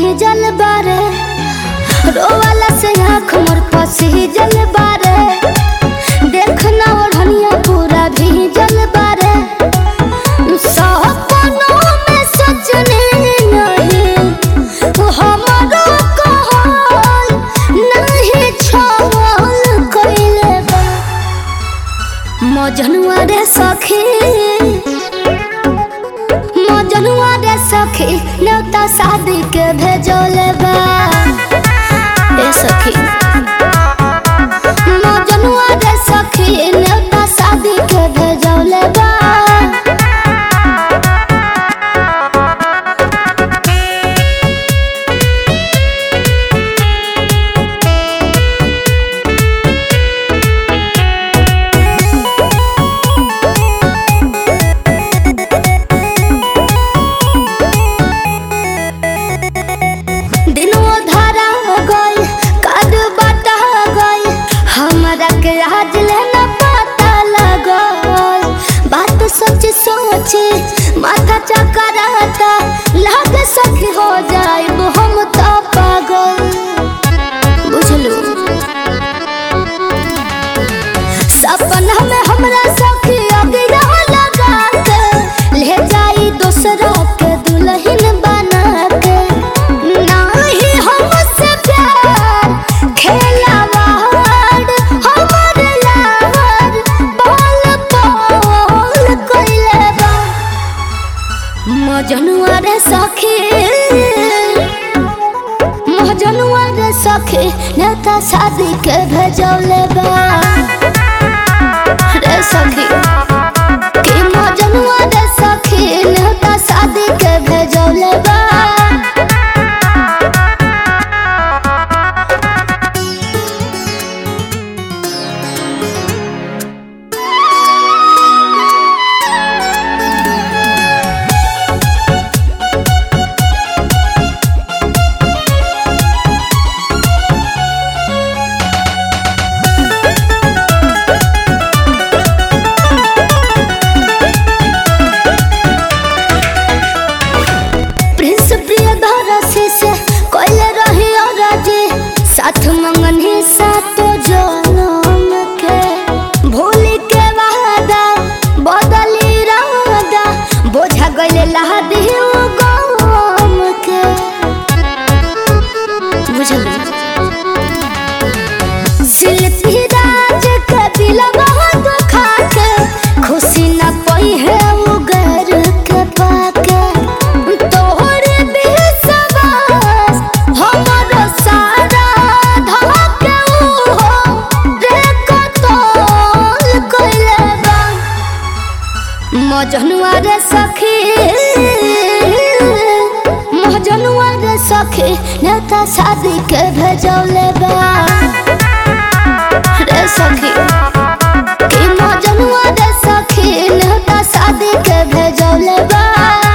भीजल बारे रोवाला से आँख मोर पसीजल बारे देखना ओढ़निया पूरा भीजल बारे सपनों में सजने नहीं हमारो कहल नहीं छल कइले बा मजनुआ रे सखी मजनुआ रे सखी न्योता शादी के भेजोले बा ए सखी मजनुआ रे सखी न्योता शादी के भेजोले बा दिनों धरा गई कद बटा गई हमरा के आज लेना पता लगल बात सोच सोच माथा चकराता लाग सखी हो जाए हम तो पागल बुझलू सपना में हमरा सखी अगिरा लगा के ले जाई दूसरा के दुल्हन बना के नाही हमसे प्यार खेलावाड़ हमर लाड़ बोल बोल कइले बा मजनुआ रे सखी मजनुआ रे सखी नेता शादी के भेजौले बा रे सखी कि मजनुआ रे सखी नेता शादी के भेजौले बा प्रिंस प्रियदर्शी से कोइले रही और जी साथ मंगन ही सातो जनम के भूल के वादा बदली रादा बोझा गइले लहदी गम के बुझल शिल्पी राज के दिल बहुत दुखा के खुशी न पई है वो घर के पाके तोहरे बेसवास हमर सारा धके हो रे कतल कइले बा मजनुआ रे सखी मजनुआ रे सखी नेता शादी के भेजौले बा रे सखी कि मजनुआ रे सखी नेता शादी के भेजौले बा